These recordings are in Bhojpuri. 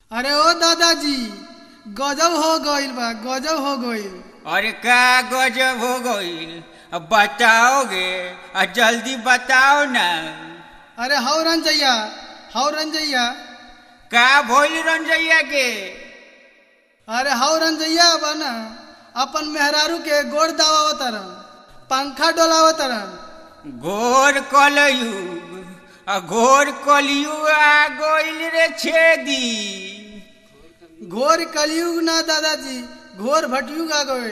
अरे ओ दादाजी गजब हो गइल बा गजब हो गइल अरे का गजब हो गईल अब बताओगे आ जल्दी बताओ ना अरे हौ रंजैया हौ रंजैया का भोली रंजैया के अरे हौ रंजैया बा ना अपन मेहरारू के गोड़ दावावतरन पंखा डोलावतरन घोर कलयुग आ घोर कलयुग आ गईल रे छेदी घोर कलयुग ना दादाजी घोर भटयुग आ गइल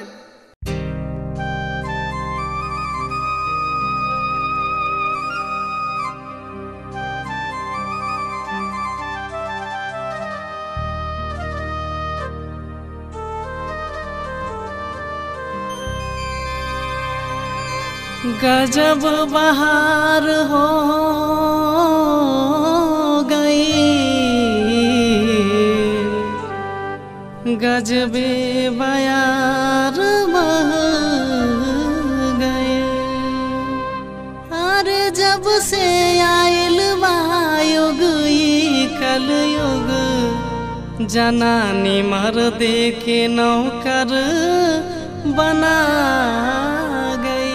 गजब बहार हो गई गजबे बयार बह गए अरे जब से आयल बा युग ई कलयुग जनानी मर दे के नौकर बना गई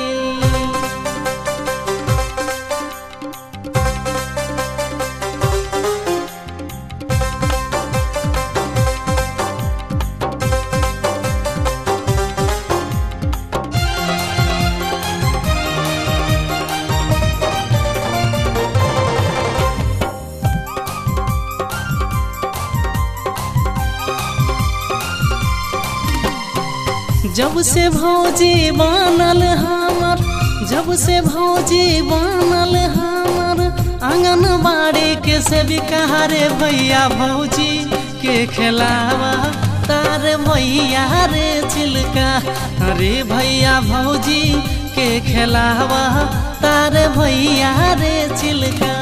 जब से भौजी बनल हमर जब से भौजी बनल हमर आंगन बाड़ी के से बिकारे भैया भौजी के खिलावा तार भैया रे चिलका अरे भैया भौजी के खिलावा तार भैया रे चिलका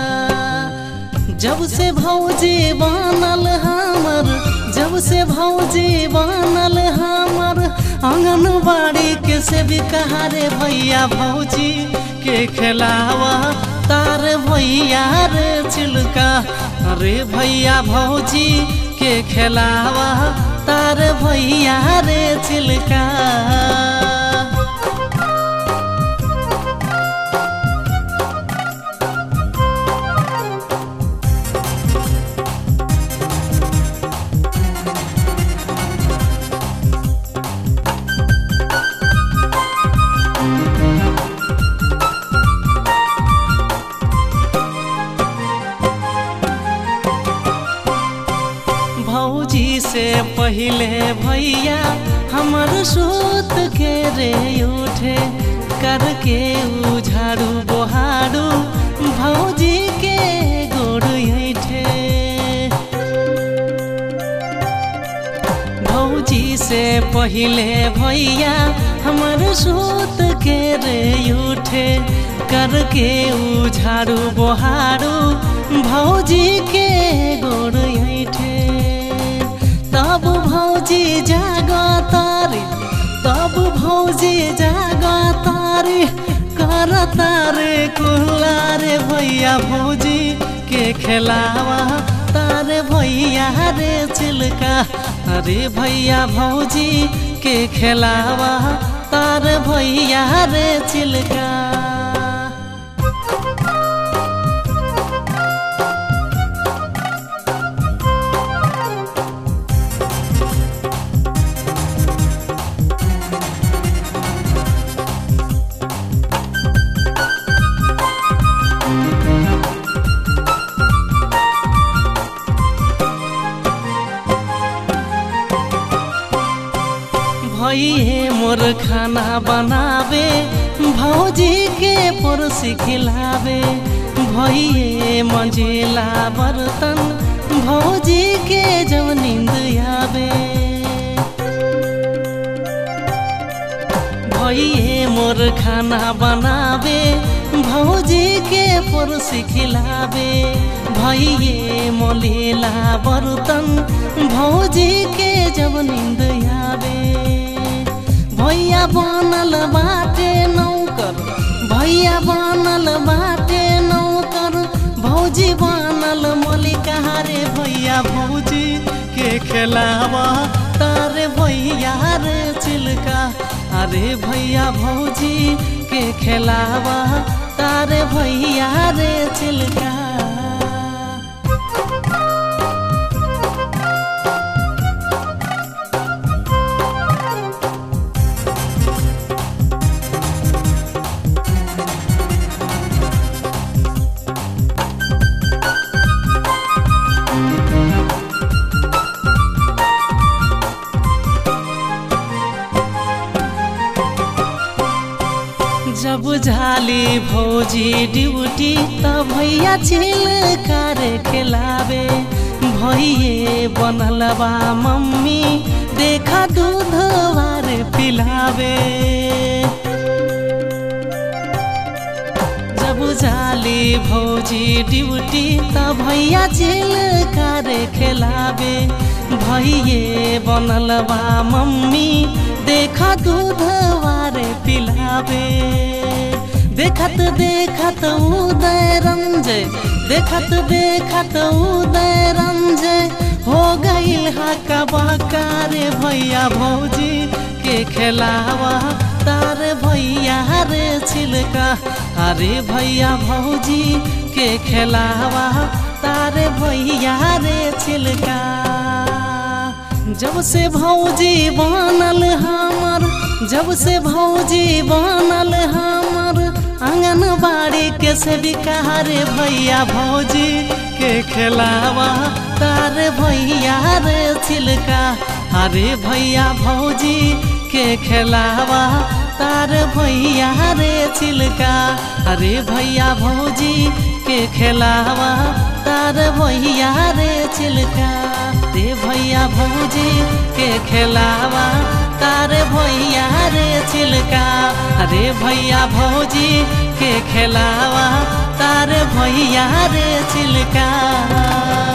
जब से भौजी बनल हमर जब से भौजी बनल हमर आंगनबाड़ी के से भी कहारे भैया भौजी के खिलावा तार भैया रे चिलका अरे भैया भौजी के खिलावा तार भैया रे चिलका भौजी से पहले भैया हमर सूत के रे उठे करके उ झाड़ू बोहाड़ू भौजी के गोड़ ऐठे भौजी से पहले भैया हमर सूत के रे उठे करके उ झाड़ू बोहाड़ू भौजी के गोड़ ऐठे तब भौजी जाग तारे तब भौजी जाग तारे कर तारे कुल्ला रे भैया भौजी के खिलावा तारे भैया रे चिलका अरे भैया भौजी के खिलावा तार भैया रे चिलका भैये मोर खाना बनावे भौजी के पड़ोसी खिलावे भैये मंजिला बर्तन भौजी के जब नींद आवे भैये मोर खाना बनावे भौजी के पड़ोसी खिलावे भैये मलिला बर्तन भौजी के जब नींद आवे भैया बनल बाटे नौकर भैया बनल बाटे नौकर भौजी भौजी बनल मलिका रे भैया भौजी के खेलावा तारे भैया रे चिलका अरे भैया भौजी के खेलावा तारे भैया रे चिलका जब झाली भौजी ड्यूटी त भैया छिल कर खिलावे भैये बनल बा मम्मी देखा दूध वार पिलावे जब जाली भौजी ड्यूटी त भैया छिल कर खिलावे भैये बनल बा मम्मी देखा दूध वार पिलावे देखत देखत उदय रंजय देखत देखत उदय रंजय हो गईल हा कबाकारे भैया भौजी के खेलावा तार भैया रे छिलका अरे भैया भौजी के खेलावा तारे भैया रे छिलका जब से भौजी बनल हमर जब से भौजी बनल हमर आंगनबाड़ी के से बिकारे भैया भौजी के खेलावा तारे भैया रे छिलका अरे भैया भौजी के खेलावा तार भैया रे छिलका अरे भैया भौजी के खेलावा तार भैया रे छिलका रे भैया भौजी के खेलावा तार भैया रे छिलका अरे भैया भौजी के खेलावा तार भैया रे छिलका